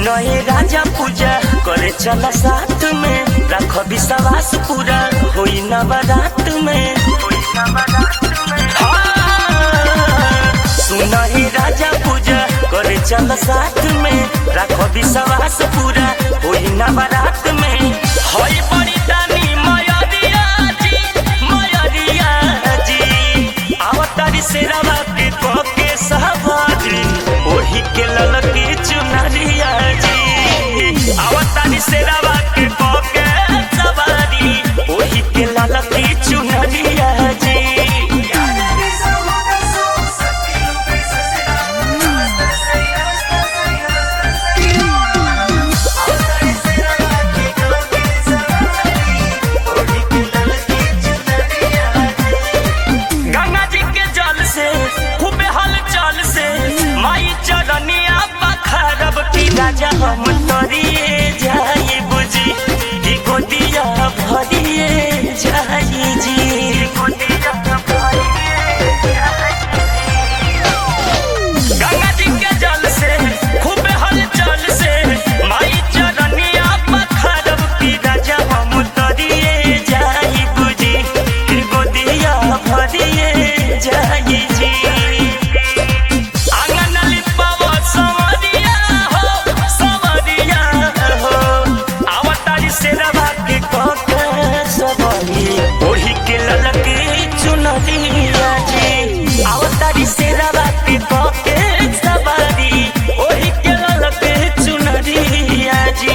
सुनए राजा पूजा करे चला साथ में रख विश्वास पूरा होई ना बारात में हाँ, सुनए राजा पूजा करे चला साथ में रख विश्वास पूरा होई ना बारात में होई बड़ी दानी मयरिया जी मयरिया जी आवतारी से रवा के कोके सहबाजी ओही के ललकी चुनरिया जी आवतारी से रवा के कोके सवारी ओही के ललकी चुनरिया जी गंगा जी के जल से खूबे हलचल से माई चरनिया बखरब की राजा हम तोरिए जाई बुझी की गोदिया भरिए जाई जी गंगा जी के जल से खूबे हलचल से माई चरनिया बखरब की राजा हम तोरिए जाई बुझी की गोदिया भरिए जाई जी आंगन लिपाव सवरिया हो सवरिया हो आवतारी से रवा के कोके सबरी ओढ़ी के ललकी चुनरिया जी आवतारी से रवा के कोके सबरी ओढ़ी के ललकी चुनरिया जी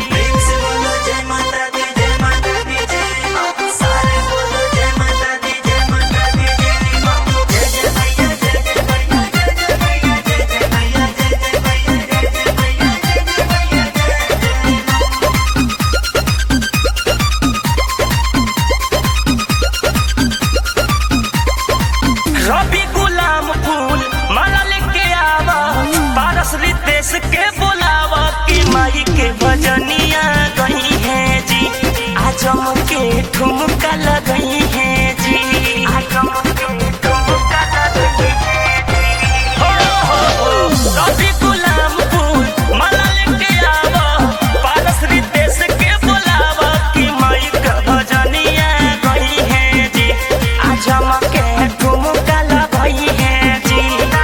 रवि गुलाम फूल माला लेके आवा पारस रितेश के बुलावा की माई के भजनिया गई है जी आजम के ठुमका लगई है जी आजम के ठुमका लगई है जी हो हो हो रवि गुलाम फूल माला लेके आवा पारस रितेश के बुलावा की माई के भजनिया गई है जी आजम के ठुमका लगई है जी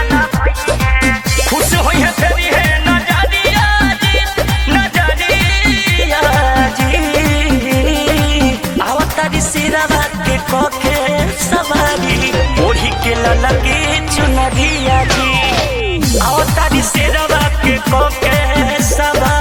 खुश होई है तेरी है नजरिया जी नजरिया जी आवतारी सिरवा के कोके सवारी ओढ़ी के ललकी चुनरिया जी आवतारी सिरवा के कोके सवारी